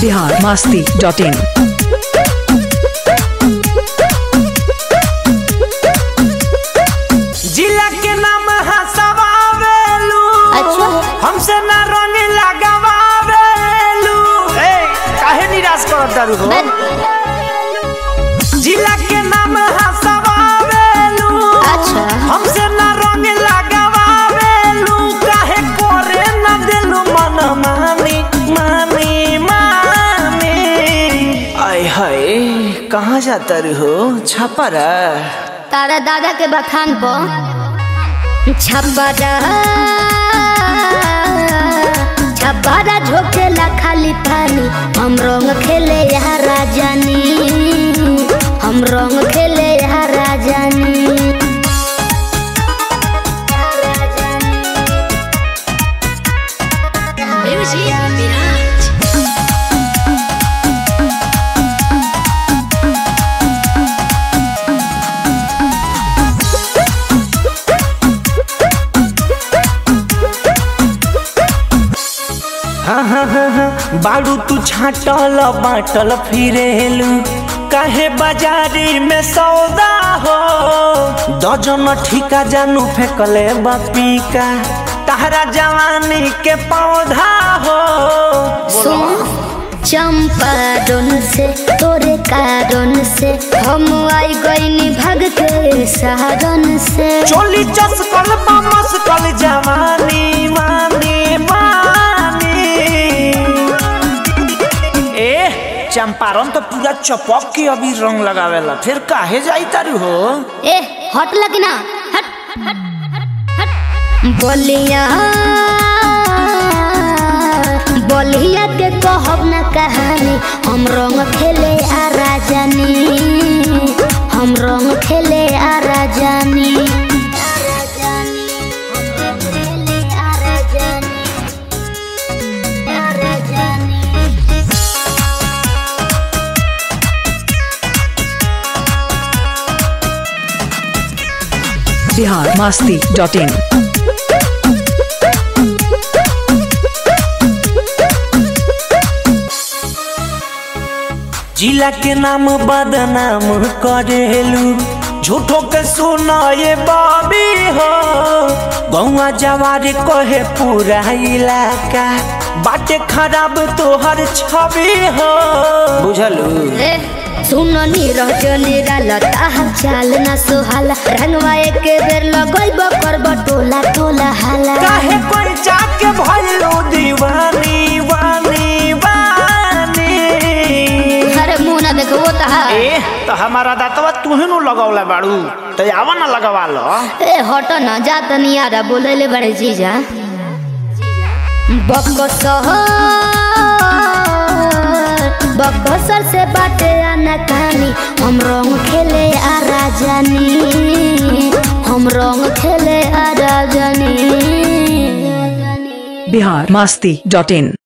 Bihar Masti dot in जिला के नाम हसवावेलू अच्छा। हमसे ना रंग लगावेलू ए काहे निराश करत दारू हो जिला के नाम हसवावेलू अच्छा। हमसे ना रंग लगावेलू काहे करे ना दिलू मन मानी मानी मानी आय हाय कहाँ जाता रू हो छापरा तारा दादा के बखान पर छब्बारा छब्बारा झोंकेला खाली पानी हम रंग खेले यहाँ राजानी हम रंग खेले यहाँ राजानी हाँ हाँ हाँ हाँ बाड़ू तू छाटल बाटल फिरेलू काहे बाजारी में सौदा हो दर्जन ठिका जानू फेंकले बापी का तहरा जवानी के पौधा हो सुन चंपारण से तोरे कारण से हम आई गईनी भग के सहारन से चोली चसकल मस्कल जवानी मानी मानी ए चंपारण तो पूरा चपक के अभी रंग लगावेला फिर काहे जाई तारू हो ए हट लगी ना हट हट हट हट बोलिया बोलिया के कहब ना कहानी हम रंग खेले आ राजानी हम रंग खेले आ राजानी बिहार मास्ती डॉट इन जिला के नाम बदनाम करेलू झूठो के सुना ये बाबी हो गौवा जवार कहे पूरा इलाका बाटे खराब तोहर छवि हो बुझलू ए सुनो नीरह जो निराला ताहा चाल ना सुहाला रंगवा एक बेर लगैब करब टोला टोला हाला काहे कोई जाके भइलो दीवानी वानी वानी अरे मुंह ना देखो वो तहा ए तो हमारा दातवा तुहे नु लगौला बाड़ू तो आवा ना लगवा लो ए हट ना जा तनी यारा बोलेले बड़े जीजा बकसर बकसर से बाटे आना कहानी हम रंग खेले आ राजानी हम रंग खेले आ राजानी बिहार मास्ती डॉट इन